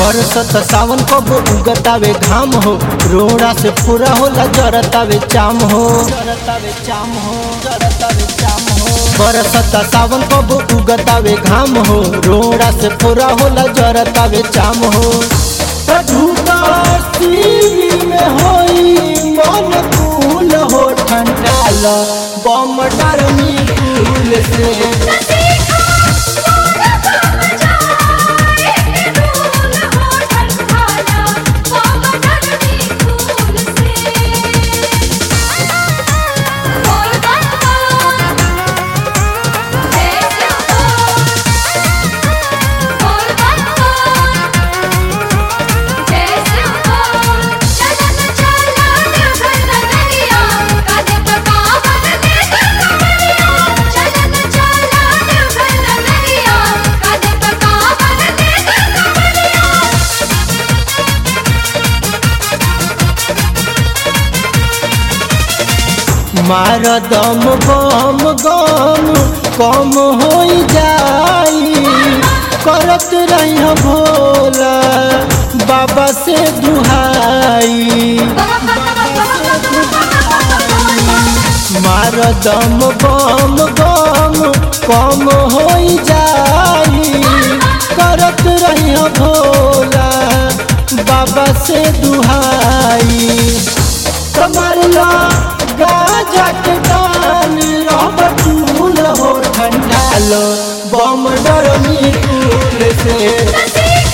बरसत सावन कब उगतावे घाम हो रोड़ा से पूरा होला जरतावे चाम हो जरतावे चाम हो जरतावे चाम हो बरसत सावन कब उगतावे घाम हो रोड़ा से पूरा होला जरतावे चाम हो झूठा सीवी में होई मन कूल हो ठंडाल बम डरमी कूल से मार दम बम गम कम हो जाई करत रही भोला बाबा से दुहाई मार दम बम गम कम हो जाई करत रही भोला बाबा से दुहाई कमरला गाजा के दान रब चूल हो ठंडाल बम डरमी कूल से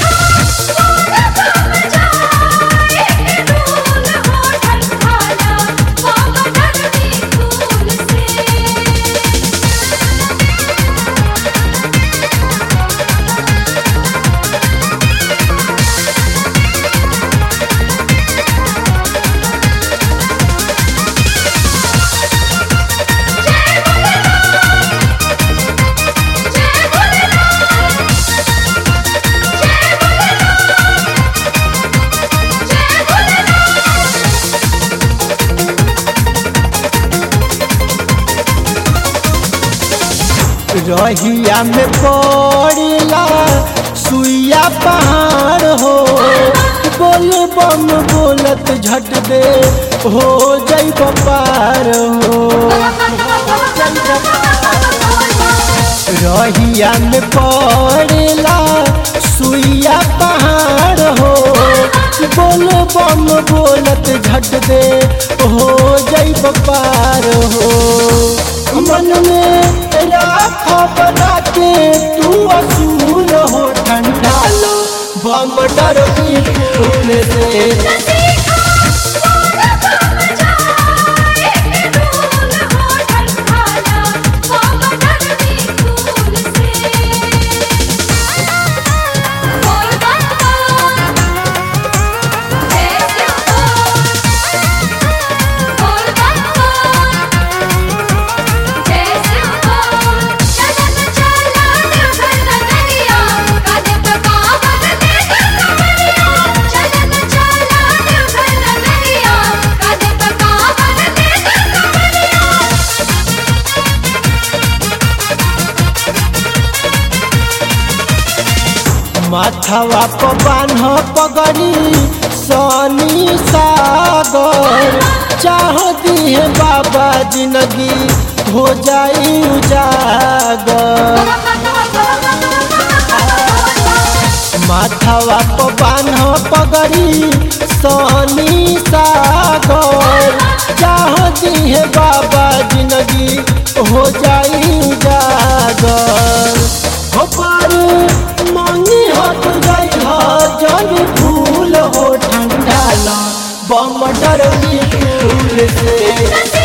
रहिया में पड़ला सुइया पहाड़ हो बोल बम बोलत झट दे हो जई पार हो रहिया में पड़ला सुइया पहाड़ हो बोल बम बोलत झट दे हो जई पार हो मन में राख बना के तू असूल हो ठंडाल बम डर की फूल से माथवा प बान्ह पगड़ी सनी सागर चाह दिए बाबा जिंदगी हो जाई उजागर माथवा प बान्ह पगड़ी सनी सागर चाह दिए बाबा जिंदगी हो जाई उजागर हो पार मांगी हट जाई हा जब फूल हो ठंडाल बम डरमी फूल से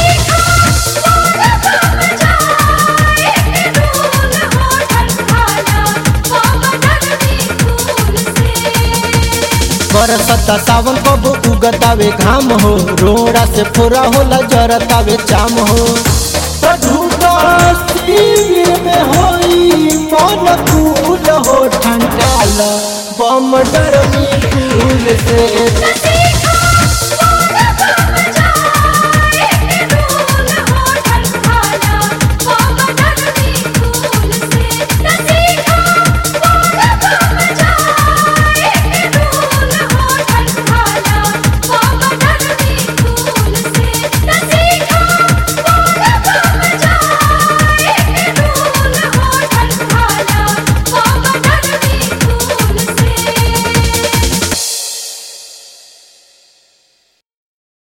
बरसता सावन कब उगतावे घाम हो रोड़ा से फोरा होला जरतावे चाम हो झूठा शिविर में होई मन कूल हो ठंडाल बम डरमी फूल से